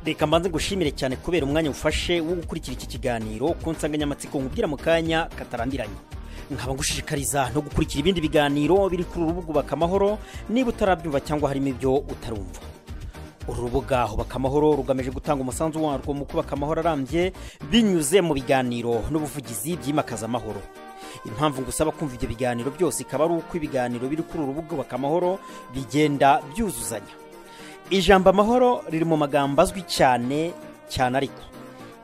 reka mbanze ngushimire cyane kubera umwanya ufashe wo gukurikira iki kiganiro ku nsanganyamatsiko nkubwira mu kanya katarambiranye nkaba ngushishikariza no gukurikira ibindi biganiro biri kuri uru rubuga ubaka amahoro niba utarabyumva cyangwa harimo ibyo utarumva uru rubuga hubaka amahoro rugamije gutanga umusanzu warwo mu kubaka amahoro arambye binyuze mu biganiro n'ubuvugizi byimakaza amahoro impamvu ngusaba kumva ibyo biganiro byose ikaba ari uko ibiganiro biri kuri uru rubuga ubaka amahoro bigenda byuzuzanya ijambo amahoro riri mu magambo azwi cyane cyane ariko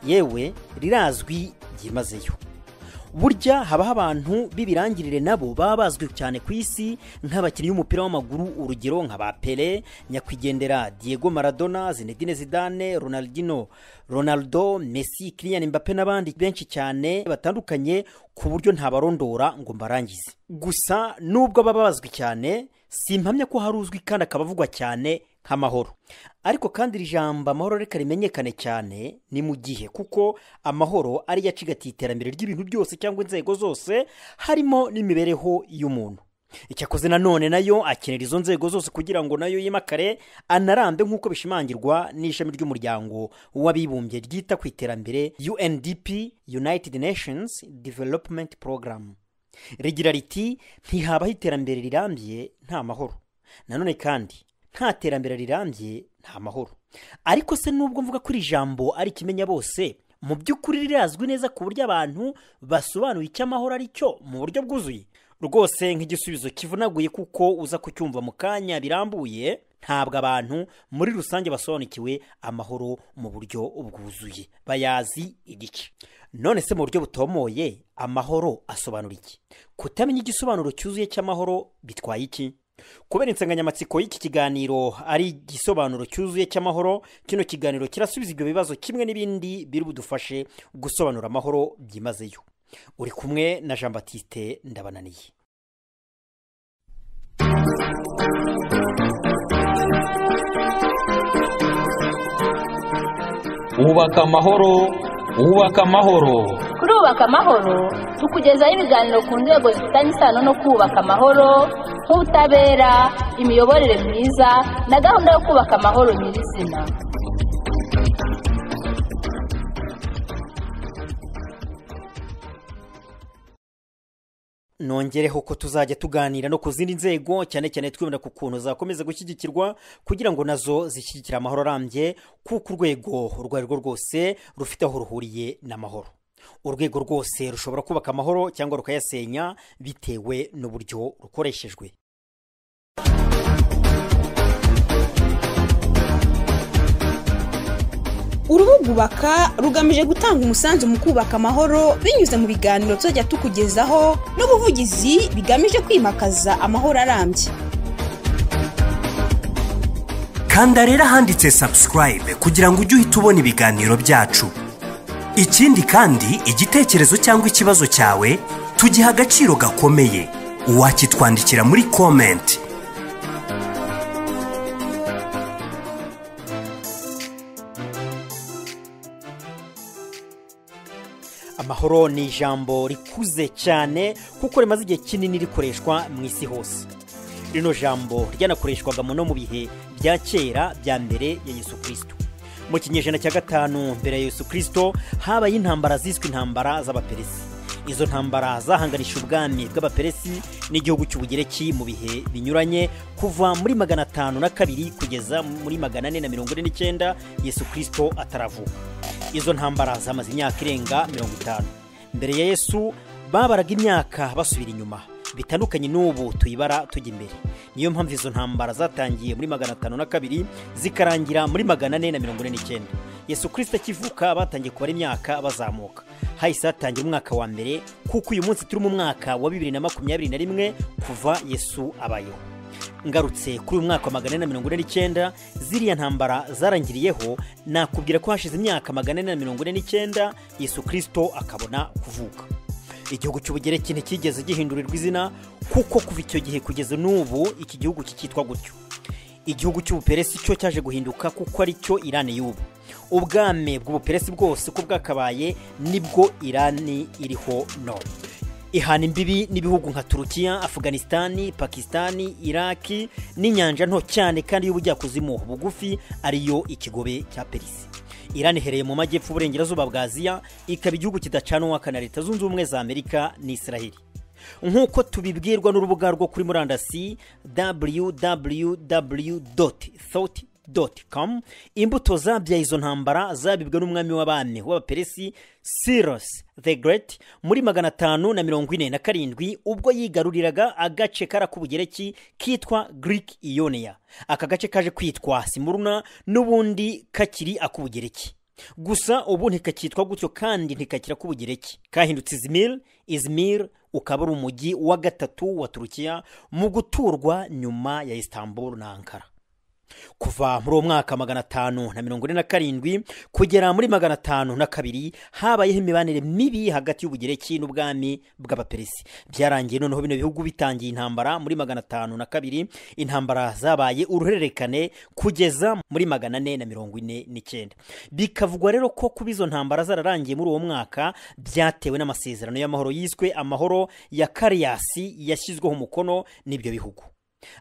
yewe rirazwi byimazeyo burya habaho abantu b'ibirangirire nabo baba bazwi cyane ku isi nk'abakinnyi b'umupira w'amaguru urugero nka ba pere nyakwigendera diego maradona zinedine zidane ronaldino ronaldo messi kiriya mbappe n'abandi benshi cyane batandukanye ku buryo ntabarondora ngo mbarangize gusa nubwo baba bazwi cyane simpamya ko hari uzwi kandi akaba avugwa cyane nk'amahoro ariko kandi iri jambo amahoro reka rimenyekane cyane ni mu gihe kuko amahoro ariyo acigatiye iterambere ry'ibintu byose cyangwa inzego zose harimo n'imibereho y'umuntu icyakoze nanone nayo akenera izo nzego zose kugira ngo nayo yimakare anarambe nk'uko bishimangirwa n'ishami ry'umuryango w'abibumbye ryita ku iterambere UNDP United Nations Development Program rigira riti ntihabaho iterambere rirambye nta mahoro nanone kandi nta terambere rirambye nta mahoro ariko se nubwo mvuga ko iri jambo ari ikimenya bose mu by'ukuri rirazwi neza ku buryo abantu basobanuye icyo amahoro ari cyo mu buryo bwuzuye rwose nk'igisubizo kivunaguye kuko uza kucyumva mu kanya birambuye ntabwo abantu muri rusange basobanukiwe amahoro mu buryo bwuzuye bayazi igice none se mu buryo butomoye amahoro asobanura iki kutamenya igisobanuro cyuzuye cy'amahoro bitwaye iki kubera insanganyamatsiko y'iki kiganiro ari igisobanuro cyuzuye cy'amahoro kino kiganiro kirasubiza ibyo bibazo kimwe n'ibindi biri budufashe gusobanura amahoro byimazeyo uri kumwe na jean batiste ndabananiye wubaka amahoro wubaka amahoro kuri ubaka amahoro tukugezaho ibiganiro ku nzego zifitanye isano no kubaka amahoro nk'ubutabera imiyoborere myiza na gahunda yo kubaka amahoro nyirizina nongereho ko tuzajya tuganira no ku zindi nzego cyane cyane twibanda ku kuntu zakomeza gushyigikirwa kugira ngo nazo zishyigikire amahoro arambye kuko urwego urwo ari rwo rwose rufite aho ruhuriye n'amahoro urwego rwose rushobora kubaka amahoro cyangwa rukayasenya bitewe n'uburyo rukoreshejwe urubuga ubaka rugamije gutanga umusanzu mu kubaka amahoro binyuze mu biganiro tuzajya tukugezaho n'ubuvugizi bigamije kwimakaza amahoro arambye kanda rero ahanditse subscribe kugira ngo ujye uhita ubona ibiganiro byacu ikindi kandi igitekerezo cyangwa ikibazo cyawe tugiha agaciro gakomeye wakitwandikira muri komenti amahoro ni ijambo rikuze cyane kuko rimaze igihe kinini rikoreshwa mu isi hose rino jambo ryanakoreshwaga no mu bihe bya kera bya mbere ya yesu kirisito mu kinyejana cya gatanu mbere ya yesu kirisito habaye intambara ziswe intambara z'abaperesi izo ntambara zahanganisha ubwami bw'abaperesi n'igihugu cy'ubugereki mu bihe binyuranye kuva muri magana atanu na kabiri kugeza muri magana ane na mirongo ine n'icyenda yesu kirisito ataravuka izo ntambara zamaze imyaka irenga mirongo itanu mbere ya yesu babaraga imyaka basubira inyuma bitandukanye n'ubu tuyibara tujya imbere niyo mpamvu izo ntambara zatangiye muri magana atanu na kabiri zikarangira muri magana ane na mirongo ine n'icyenda yesu kirisita akivuka batangiye kubara imyaka bazamuka hahise hatangira umwaka wa mbere kuko uyu munsi turi mu mwaka wa bibiri na makumyabiri na rimwe kuva yesu abayeho ngarutse kuri uyu mwaka wa magana ane na mirongo ine n'icyenda ziriya ntambara zarangiriyeho nakubwira ko hashize imyaka magana ane na mirongo ine n'icyenda yesu kirisito akabona kuvuka igihugu cy'ubugereki ntikigeze gihindurirwa izina kuko kuva icyo gihe kugeza n'ubu iki gihugu kikitwa gutyo igihugu cy'ubuperesi cyo cyaje guhinduka kuko ari cyo irani y'ubu ubwame bw'ubuperesi bwose uko bwakabaye nibwo irani iriho none ihana imbibi n'ibihugu nka turukiya afuganisitani pakisitani iraki n'inyanja nto cyane kandi y'ubujyakuzimu bugufi ariyo ikigobe cya perisi irani iherereye mu majyepfo uburengerazuba bwa aziya ikaba igihugu kidacanwa na leta zunze ubumwe za amerika n'isiraheli nk'uko tubibwirwa n'urubuga rwo kuri murandasi www thought com imbuto zabyaye izo ntambara zabibwe n'umwami w'abami w'abaperesi Cyrus the Great muri magana atanu na mirongo ine na karindwi ubwo yigaruriraga agace kari ak'ubugereki kitwa Greek Ionia aka gace kaje kwitwa Smyrna n'ubundi kakiri ak'ubugereki gusa ubu ntikakitwa gutyo kandi ntikakira k'ubugereki kahindutse izmir izmir ukaba ari umujyi wa gatatu wa turukiya mu guturwa nyuma ya istanbul na ankara kuva muri uwo mwaka magana atanu na mirongo ine na karindwi kugera muri magana atanu na kabiri habayeho imibanire mibi hagati y'ubugereki n'ubwami bw'abaperesi byarangiye noneho bino bihugu bitangiye intambara muri magana atanu na kabiri intambara zabaye uruhererekane kugeza muri magana ane na mirongo ine n'icyenda bikavugwa rero ko kuba izo ntambara zararangiye muri uwo mwaka byatewe n'amasezerano y'amahoro yiswe amahoro ya kariyasi yashyizweho umukono n'ibyo bihugu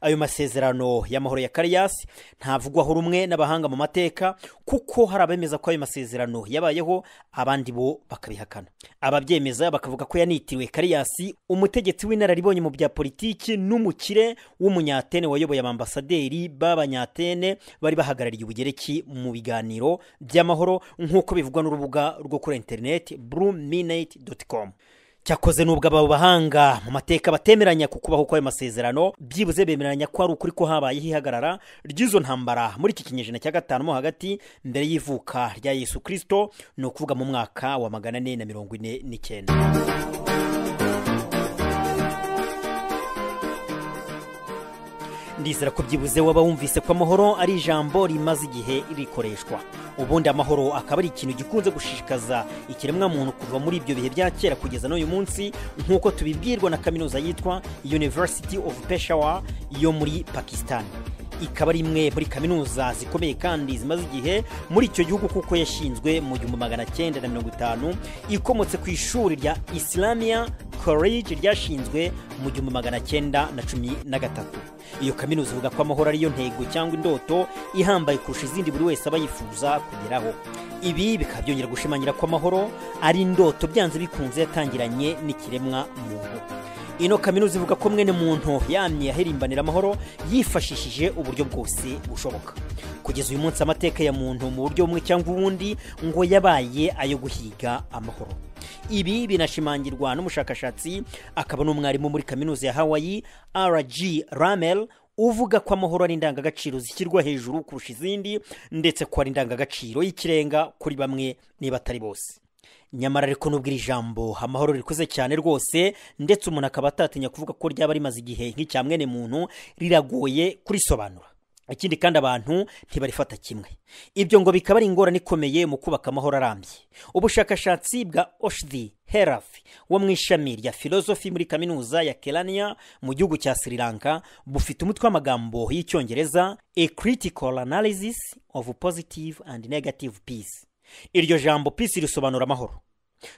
ayo masezerano y'amahoro ya kariyasi ntavugwaho rumwe n'abahanga mu mateka kuko hari abemeza ko ayo masezerano yabayeho abandi bo bakabihakana ababyemeza bakavuga ko yanitiriwe kariyasi umutegetsi w'inararibonye mu bya politiki n'umukire w'umunyatene wayoboye abambasaderi b'abanyatene bari bahagarariye ubugereki mu biganiro by'amahoro nk'uko bivugwa n'urubuga rwo kuri interineti bruminate com cyakoze n'ubwo aba bahanga mu mateka batemeranya ku kubaho kw'ayo masezerano byibuze bemeranya ko ari ukuri ko habaye ihagarara ry'izo ntambara muri iki kinyejana cya gatanu mo hagati mbere y'ivuka rya yesu kirisito ni ukuvuga mu mwaka wa magana ane na mirongo ine n'icyenda ndizera ko byibuze waba wumvise ko amahoro ari ijambo rimaze igihe rikoreshwa ubundi amahoro akaba ari ikintu gikunze gushishikaza ikiremwamuntu kuva muri ibyo bihe bya kera kugeza n'uyu munsi nk'uko tubibwirwa na kaminuza yitwa university of peshawar yo muri pakistan ikaba ari imwe muri kaminuza zikomeye kandi zimaze igihe muri icyo gihugu kuko yashinzwe mu gihumbi magana cyenda na mirongo itanu ikomotse ku ishuri rya islamia college ryashinzwe mu gihumbi magana cyenda na cumi na gatatu iyo kaminuza ivuga ko amahoro ariyo ntego cyangwa indoto ihambaye kurusha izindi buri wese aba yifuza kugeraho ibi bikaba byongera gushimangira ko amahoro ari indoto byanze bikunze yatangiranye n'ikiremwa muntu ino kaminuza ivuga ko mwene muntu yamye ahirimbanira amahoro yifashishije uburyo bwose bushoboka kugeza uyu munsi amateka ya muntu mu buryo bumwe cyangwa ubundi ngo yabaye ayo guhiga amahoro ibi binashimangirwa n'umushakashatsi akaba n'umwarimu muri kaminuza ya hawaii rg ramel uvuga ko amahoro ari indangagaciro zishyirwa hejuru kurusha izindi ndetse ko ari indangagaciro y'ikirenga kuri bamwe niba atari bose nyamara ariko nubwo iri jambo amahoro rikuze cyane rwose ndetse umuntu akaba atatinya kuvuga ko ryaba rimaze igihe nk'icya mwene muntu riragoye kurisobanura ikindi kandi abantu ntibarifata kimwe ibyo ngo bikaba ari ingorane ikomeye mu kubaka amahoro arambye ubushakashatsi bwa oshdi herafi wo mu ishami rya filozofi muri kaminuza ya kelania mu gihugu cya sri lanka bufite umutwe w'amagambo y'icyongereza a critical analysis of positive and negative peace iryo jambo peace risobanura amahoro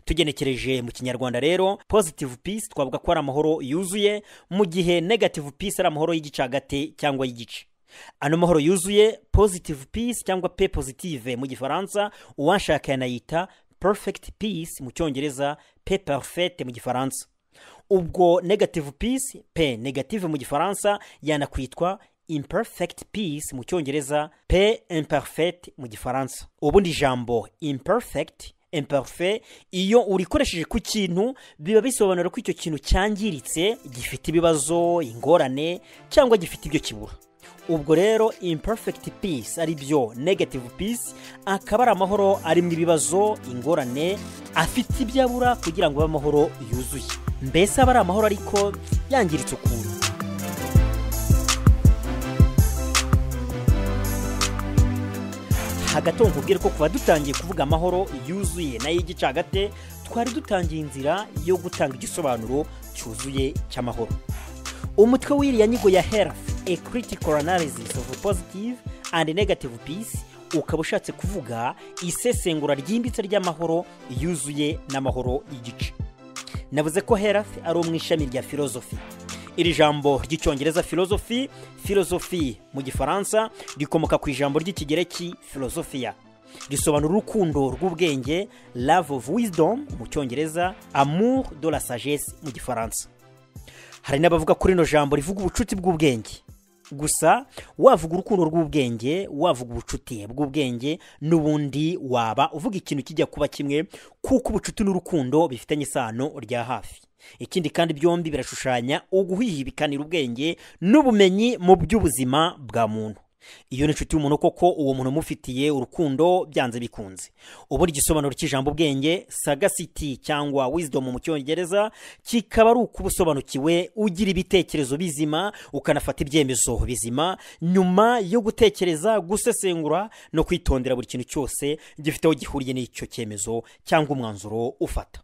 tugenekereje mu kinyarwanda rero positive peace twavuga ko ari amahoro yuzuye mu gihe negative peace ari amahoro y'igicagate cyangwa y'igice ano mahoro yuzuye positive peace cyangwa pe positive mu gifaransa uwashaka yanayita perfect peace mu cyongereza pe parfait mu gifaransa ubwo negative peace pe negative mu gifaransa yanakwitwa imperfect peace mu cyongereza pe imperfect mu gifaransa ubundi ijambo imperfect imperfect iyo urikoresheje ku kintu biba bisobanura ko icyo kintu cyangiritse gifite ibibazo ingorane cyangwa gifite ibyo kibura ubwo rero imperfect peace ari byo negative peace akaba ari amahoro arimo ibibazo ingorane afite ibyo abura kugira ngo abe amahoro yuzuye mbese aba ari amahoro ariko yangiritse ukuntu hagati aho nkubwire ko kuva dutangiye kuvuga amahoro yuzuye nayo y'igicagate twari dutangiye inzira yo gutanga igisobanuro cyuzuye cy'amahoro umutwe w'iriya nyigo ya health a critical analysis of positive and negative peace ukaba ushatse kuvuga isesengura ryimbitse ry'amahoro yuzuye n'amahoro y'igice navuze ko herafi ari mu ishami rya filozofi iri jambo ry'icyongereza filozofi filozofi mu gifaransa rikomoka ku ijambo ry'ikigereki filozofiya risobanura urukundo rw'ubwenge love of wisdom mu cyongereza amour de la sagesse mu gifaransa hari n'abavuga kuri rino jambo rivuga ubucuti bw'ubwenge gusa wavuga urukundo rw'ubwenge wavuga ubucuti bw'ubwenge n'ubundi waba uvuga ikintu kijya kuba kimwe kuko ubucuti n'urukundo bifitanye isano rya hafi ikindi kandi byombi birashushanya uguhihibikanira ubwenge n'ubumenyi mu by'ubuzima bwa muntu iyo ni inshuti y'umuntu koko uwo muntu umufitiye urukundo byanze bikunze ubundi igisobanuro cy'ijambo ubwenge sagasiti cyangwa wizidomu mu cyongereza kikaba ari ukuba usobanukiwe ugira ibitekerezo bizima ukanafata ibyemezo bizima nyuma yo gutekereza gusesengura no kwitondera buri kintu cyose gifite aho gihuriye n'icyo cyemezo cyangwa umwanzuro ufata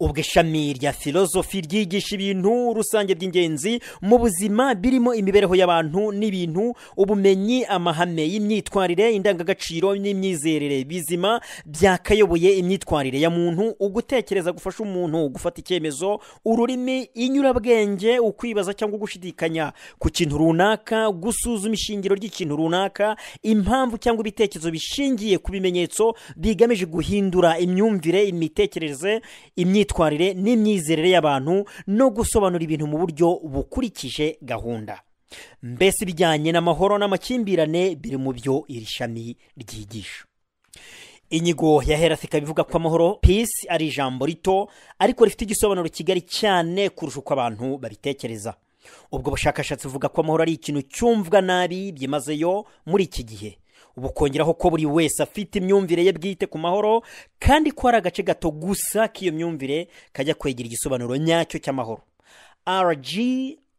ubwo ishami rya filozofi ryigisha ibintu rusange by'ingenzi mu buzima birimo imibereho y'abantu n'ibintu ubumenyi amahame y'imyitwarire indangagaciro n'imyizerere bizima byakayoboye imyitwarire ya muntu ugutekereza gufasha umuntu gufata icyemezo ururimi inyurabwenge ukwibaza cyangwa gushidikanya ku kintu runaka gusuzuma ishingiro ry'ikintu runaka impamvu cyangwa ibitekerezo bishingiye ku bimenyetso bigamije guhindura imyumvire imitekerereze imyitwarire n'imyizerere y'abantu no gusobanura ibintu mu buryo bukurikije gahunda mbese ibijyanye n'amahoro n'amakimbirane biri mu byo iri shami ryigisha inyigo ya herafi ikaba ivuga ko amahoro peace ari ijambo rito ariko rifite igisobanuro kigari cyane kurusha uko abantu babitekereza ubwo bushakashatsi buvuga ko amahoro ari ikintu cyumvwa nabi byimazeyo muri iki gihe bukongeraho ko buri wese afite imyumvire ye bwite ku mahoro kandi ko hari agace gato gusa k'iyo myumvire kajya kwegera igisobanuro nyacyo cy'amahoro rg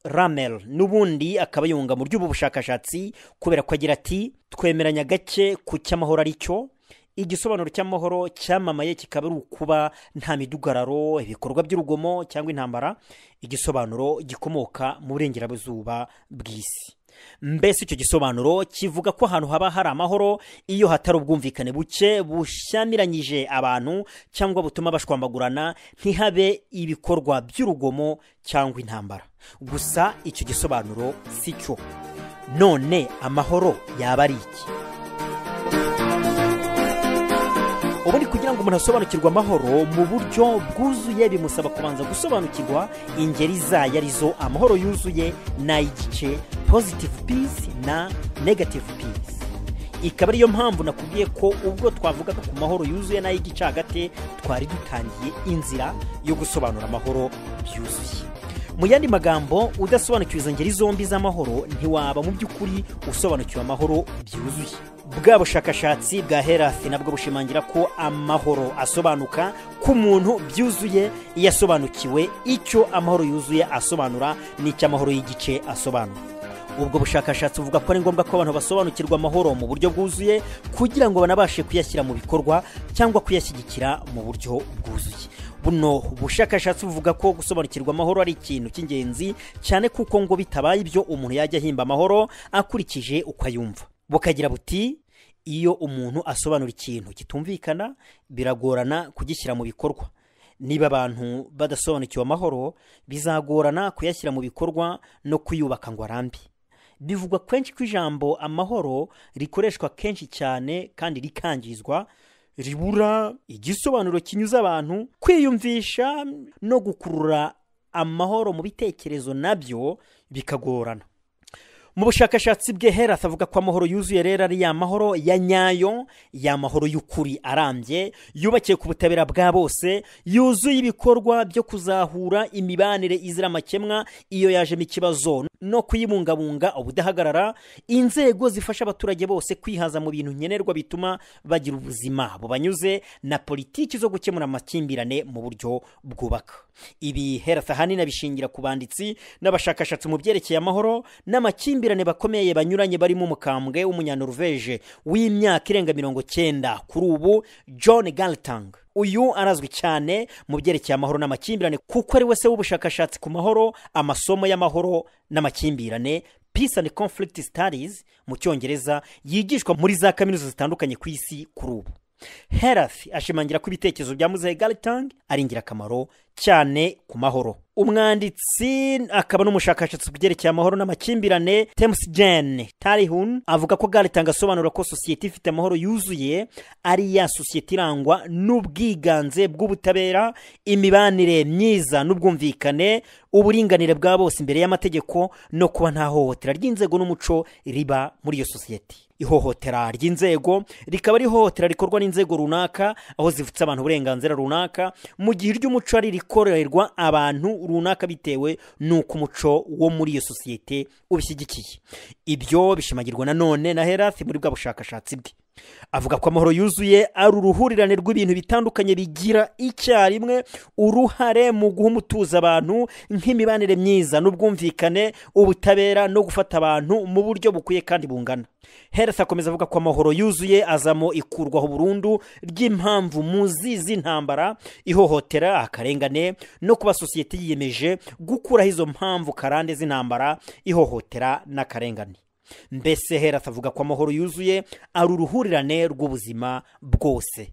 ramel n'ubundi akaba yunga mu by'ubu bushakashatsi kubera ko agira ati twemeranya gake ku cy'amahoro ari cyo igisobanuro cy'amahoro cyamamaye kikaba ari ukuba nta midugararo ibikorwa by'urugomo cyangwa intambara igisobanuro gikomoka mu burengerazuba bw'isi mbese icyo gisobanuro kivuga ko ahantu haba hari amahoro iyo hatari ubwumvikane buke bushyamiranyije abantu cyangwa butuma bashwambagurana ntihabe ibikorwa by'urugomo cyangwa intambara gusa icyo gisobanuro si cyo none amahoro yaba ari iki ubundi kugira ngo umuntu asobanukirwe amahoro mu buryo bwuzuye bimusaba kubanza gusobanukirwa ingeri zayo arizo amahoro yuzuye n'ay'igice positive peace na negative peace ikaba ariyo mpamvu nakubwiye ko ubwo twavugaga ku mahoro yuzuye n'ay'igice hagati twari dutangiye inzira yo gusobanura amahoro byuzuye mu yandi magambo udasobanukiwe izo ngeri zombi z'amahoro ntiwaba mu by'ukuri usobanukiwe amahoro byuzuye bwa bushakashatsi bwa herafi nabwo bushimangira ko amahoro asobanuka k'umuntu byuzuye iyo asobanukiwe icyo amahoro yuzuye asobanura n'icyo amahoro y'igice asobanura ubwo bushakashatsi buvuga ko ari ngombwa ko abantu basobanukirwa amahoro mu buryo bwuzuye kugira ngo banabashe kuyashyira mu bikorwa cyangwa kuyashyigikira mu buryo bwuzuye buno bushakashatsi buvuga ko gusobanukirwa amahoro ari ikintu cy'ingenzi cyane kuko ngo bitabaye ibyo umuntu yajya ahimba amahoro akurikije uko ayumva bukagira buti iyo umuntu asobanura ikintu kitumvikana biragorana kugishyira mu bikorwa niba abantu badasobanukiwe amahoro bizagorana kuyashyira mu bikorwa no kuyubaka ngo arambe bivugwa kenshi ko ijambo amahoro rikoreshwa kenshi cyane kandi rikangizwa ribura igisobanuro kinyuze abantu kwiyumvisha no gukurura amahoro mu bitekerezo nabyo bikagorana mu bushakashatsi bwe hera avuga ko amahoro yuzuye rero ari ya mahoro ya nyayo ya mahoro y'ukuri arambye yubakiye ku butabera bwa bose yuzuye ibikorwa byo kuzahura imibanire izira amakemwa iyo yajemo ikibazo no kuyibungabunga ubudahagarara inzego zifasha abaturage bose kwihaza mu bintu nkenerwa bituma bagira ubuzima bubanyuze na politiki zo gukemura amakimbirane mu buryo bwubaka ibi hera ahanini abishingira ku banditsi n'abashakashatsi mu byerekeye amahoro n'amakimbirane bakomeye banyuranye barimo umukambwe w'umunyanorveje w'imyaka irenga mirongo cyenda kuri ubu john galtang uyu arazwi cyane mu byerekeye amahoro n'amakimbirane kuko ari we se w'ubushakashatsi ku mahoro amasomo y'amahoro n'amakimbirane peace and conflict studies mu cyongereza yigishwa muri za kaminuza zitandukanye ku isi kuri ubu herafi ashimangira ko ibitekerezo bya muzehe garitang ari ingirakamaro cyane ku mahoro umwanditsi akaba n'umushakashatsi ku byerekeye amahoro n'amakimbirane temusi jane tarihun avuga ko garitang asobanura ko sosiyete ifite amahoro yuzuye ari ya sosiyete irangwa n'ubwiganze bw'ubutabera imibanire myiza n'ubwumvikane uburinganire bwa bose imbere y'amategeko no kuba nta hohotera ry'inzego n'umuco riba muri iyo sosiyete ihohotera ry'inzego rikaba ari ihohotera rikorwa n'inzego runaka aho zivutse abantu uburenganzira runaka mu gihe iry'umuco ari rikorerwa abantu runaka bitewe n'uko umuco wo muri iyo sosiyete ubishyigikiye ibyo bishimagirwa nanone na herafi muri bwa bushakashatsi bwe avuga ko amahoro yuzuye ari uruhurirane rw'ibintu bitandukanye bigira icyarimwe uruhare mu guha umutuzo abantu nk'imibanire myiza n'ubwumvikane ubutabera no gufata abantu mu buryo bukwiye kandi bungana heresi akomeza avuga ko amahoro yuzuye azamo ikurwaho burundu ry'impamvu muzi z'intambara ihohotera akarengane no kuba sosiyete yiyemeje gukuraho izo mpamvu karande z'intambara ihohotera n'akarengane mbese herasi avuga ko amahoro yuzuye ari uruhurirane rw'ubuzima bwose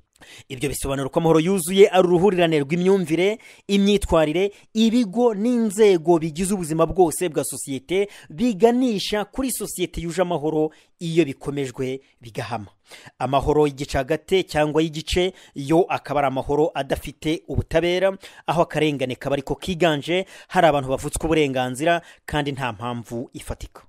ibyo bisobanura ko amahoro yuzuye ari uruhurirane rw'imyumvire imyitwarire ibigo n'inzego bigize ubuzima bwose bwa sosiyete biganisha kuri sosiyete yuje amahoro iyo bikomejwe bigahama amahoro y'igicagate cyangwa y'igice yo akaba ari amahoro adafite ubutabera aho akarengane kaba ariko kiganje hari abantu bavutswe uburenganzira kandi nta mpamvu ifatika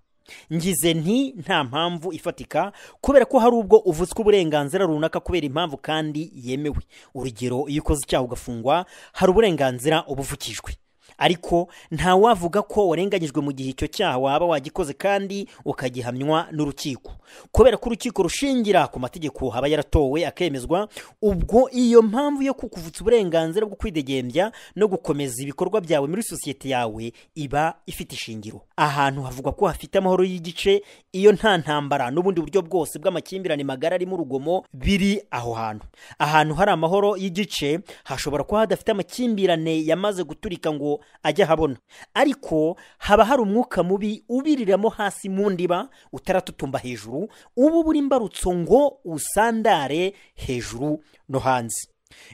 ngize nti nta mpamvu ifatika kubera ko hari ubwo uvutswe uburenganzira runaka kubera impamvu kandi yemewe urugero iyo ukoze icyaha ugafungwa hari uburenganzira ubuvukijwe ariko ntawavuga ko warenganyijwe mu gihe icyo cyaha waba wagikoze kandi ukagihamywa n'urukiko kubera ko urukiko rushingira ku mategeko haba yaratowe akemezwa ubwo iyo mpamvu yo kukuvutsa uburenganzira bwo kwidegembya no gukomeza ibikorwa byawe muri sosiyete yawe iba ifite ishingiro ahantu havugwa ko hafite amahoro y'igice iyo nta ntambara n'ubundi buryo bwose bw'amakimbirane magara arimo urugomo biri aho hantu ahantu hari amahoro y'igice hashobora kuba hadafite amakimbirane yamaze guturika ngo ajya ahabona ariko haba hari umwuka mubi ubiriramo hasi mu ndiba utaratutumba hejuru uba ubura imbarutso ngo usandare hejuru no hanze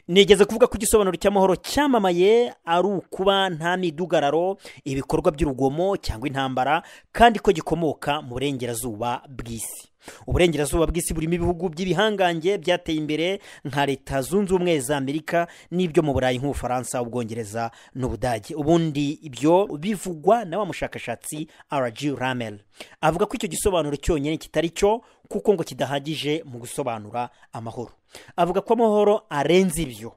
nigeze kuvuga ko igisobanuro cy'amahoro cyamamaye ari ukuba nta midugararo ibikorwa by'urugomo cyangwa intambara kandi ko gikomoka mu burengerazuba bw'isi uburengerazuba bw'isi burimo ibihugu by'ibihangange byateye imbere nka leta zunze ubumwe za amerika n'ibyo mu burayi nk'ubufaransa ubwongereza n'ubudage ubundi ibyo bivugwa na wa mushakashatsi rg ramel avuga ko icyo gisobanuro cyonyine kitari cyo kuko ngo kidahagije mu gusobanura amahoro avuga ko amahoro arenze ibyo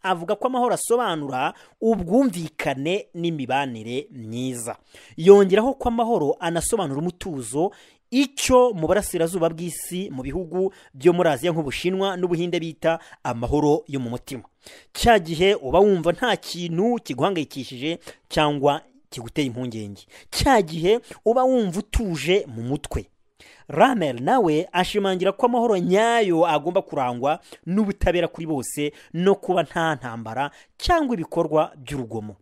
avuga ko amahoro asobanura ubwumvikane n'imibanire myiza yongeraho ko amahoro anasobanura umutuzo icyo mu burasirazuba bw'isi mu bihugu byo muri aziya nk'ubushinwa n'ubuhinde bita amahoro yo mu mutima cya gihe uba wumva nta kintu kiguhangayikishije cyangwa kiguteye impungenge cya gihe uba wumva utuje mu mutwe ramel nawe ashimangira ko amahoro nyayo agomba kurangwa n'ubutabera kuri bose no kuba nta ntambara cyangwa ibikorwa by'urugomo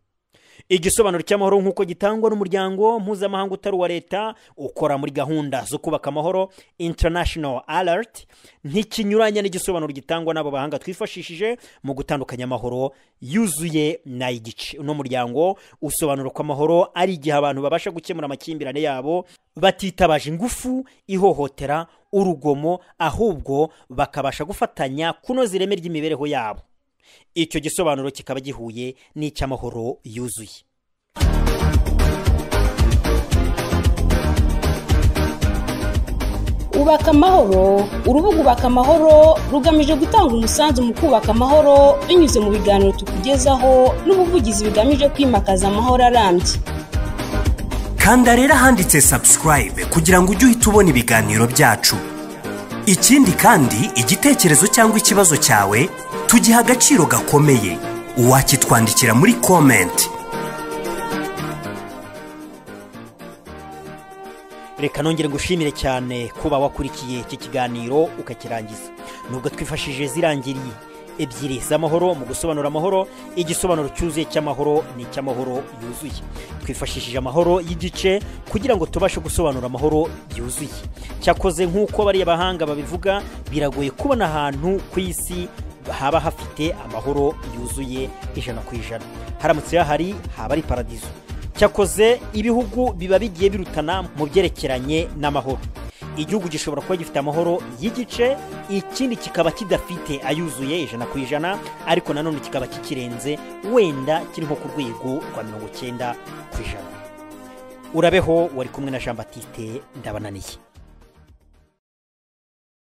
igisobanuro cy'amahoro nk'uko gitangwa n'umuryango mpuzamahanga utari uwa leta ukora muri gahunda zo kubaka amahoro international alert ntikinyuranya n'igisobanuro gitangwa n'abo bahanga twifashishije mu gutandukanya amahoro yuzuye n'igice uno muryango usobanura ko amahoro ari igihe abantu babasha gukemura amakimbirane yabo batitabaje ingufu ihohotera urugomo ahubwo bakabasha gufatanya kunoza ireme ry'imibereho yabo icyo gisobanuro kikaba gihuye n'icy'amahoro yuzuye ubaka amahoro urubuga ubaka amahoro rugamije gutanga umusanzu mu kubaka amahoro binyuze mu biganiro tukugezaho n'ubuvugizi bigamije kwimakaza amahoro arambye kanda rero ahanditse subscribe kugira ngo ujye uhita ubona ibiganiro byacu ikindi kandi igitekerezo cyangwa ikibazo cyawe tugiha agaciro gakomeye uwakitwandikira muri komenti reka nongere ngushimire cyane kuba wakurikiye iki kiganiro ukakirangiza nubwo twifashishije zirangiriye ebyiri z'amahoro mu gusobanura amahoro igisobanuro cyuzuye cy'amahoro ni icy'amahoro yuzuye twifashishije amahoro y'igice kugira ngo tubashe gusobanura amahoro byuzuye cyakoze nk'uko bariya bahanga babivuga biragoye kubona ahantu ku isi haba hafite amahoro yuzuye ijana ku ijana haramutse hahari haba ari paradizo cyakoze ibihugu biba bigiye birutana mu byerekeranye n'amahoro igihugu gishobora kuba gifite amahoro y'igice ikindi kikaba kidafite ayuzuye ijana ku ijana ariko nanone kikaba kikirenze wenda kiri nko ku rwego rwa mirongo icyenda ku ijana urabeho wari kumwe na jean batiste ndabananiye